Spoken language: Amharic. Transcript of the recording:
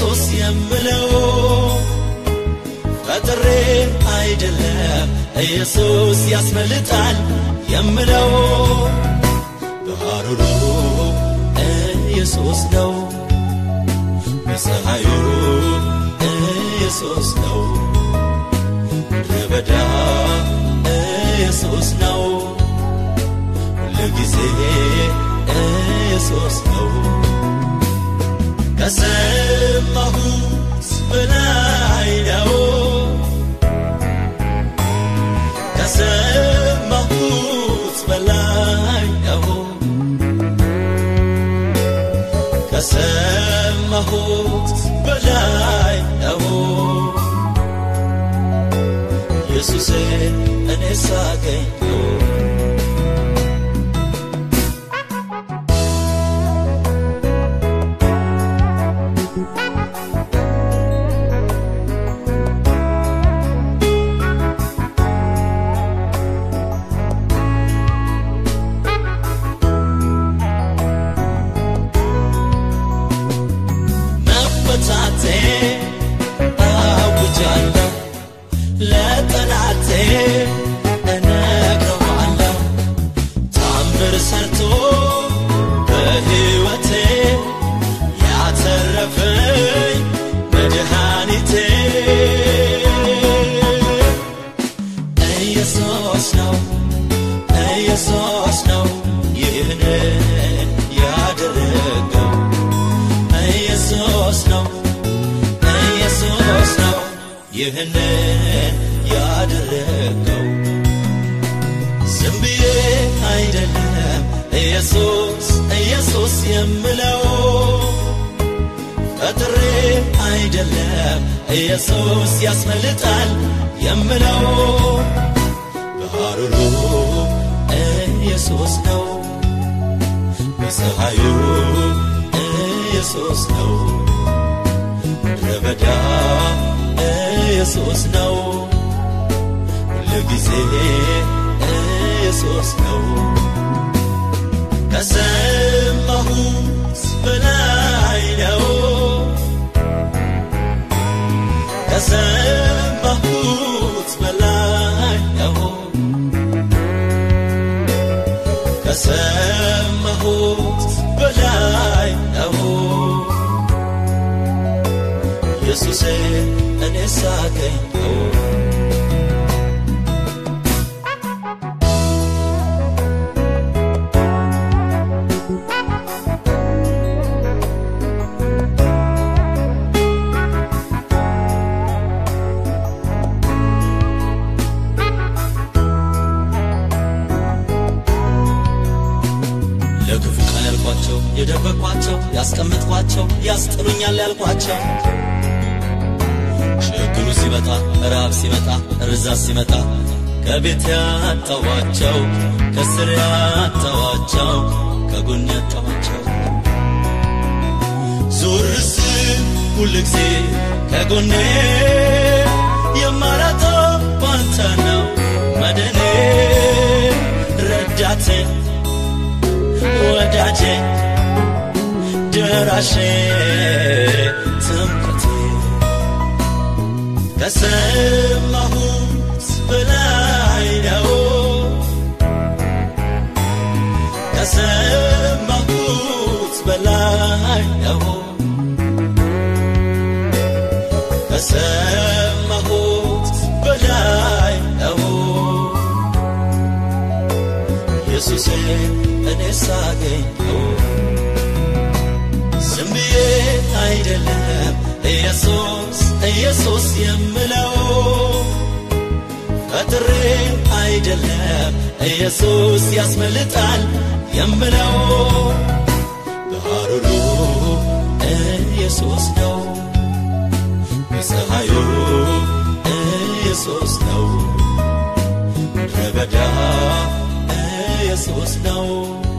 ኢየሱስ የምለው ፈጥሬ አይደለም ኢየሱስ ያስመልጣል የምለው በሐሩሩ ኢየሱስ ነው በፀሐዩ ኢየሱስ ነው ምድረ በዳ ኢየሱስ ነው ሁልጊዜ ኢየሱስ ነው ከሰማሁት በላይ ነው ከሰማሁት በላይ ነው ከሰማሁት በላይ ነው ኢየሱሴ እኔ ሳገኘው መፈታቴ አውጃለሁ ለጠላቴ እነግረዋለሁ ታምር ሰርቶ በሕይወቴ ያተረፈኝ መድኃኒቴ ኢየሱስ ነው ኢየሱስ ነው ይህንን ያደረገው ኢየሱስ ነው ኢየሱስ ነው ይህንን ያደረገው ዝም ብዬ አይደለም ኢየሱስ ኢየሱስ የምለው ፈጥሬ አይደለም ኢየሱስ ያስመልጣል የምለው በሐሩሩ ኢየሱስ ነው በፀሐዩ ኢየሱስ ነው ምድረ በዳ ኢየሱስ ነው ሁልጊዜ ኢየሱስ ነው ከሰማሁት በላይ ነው ከሰማሁት በላይ ነው ከሰማሁት በላይ ነው ኢየሱሴ እኔ ሳገኘው ለክፉ ቀን ያልኳቸው የደበቅኳቸው ያስቀምጥኳቸው ያስጥሉኛል ያልኳቸው ችግሩ ሲመጣ ረሃብ ሲመጣ ርዛት ሲመጣ ከቤት ያጣዋቸው ከስር ያጣዋቸው ከጎን ያጣዋቸው ዞር ስል ሁልጊዜ ከጎኔ የማላጣው ባንተ ነው መድኔ ረዳቴ ወዳጄ ደራሼ ትምክቴ ከሰማሁት በላይ ነው ከሰማሁት በላይ ነው ከሰማሁት በላይ ነው ኢየሱሴ እኔ ሳገኘው ዝም ብዬ አይደለም ኢየሱስ ኢየሱስ የምለው ፈጥሬ አይደለም ኢየሱስ ያስመልጣል የምለው በሐሩሩ ኢየሱስ ነው በፀሐዩ ኢየሱስ ነው ምድረ በዳ ኢየሱስ ነው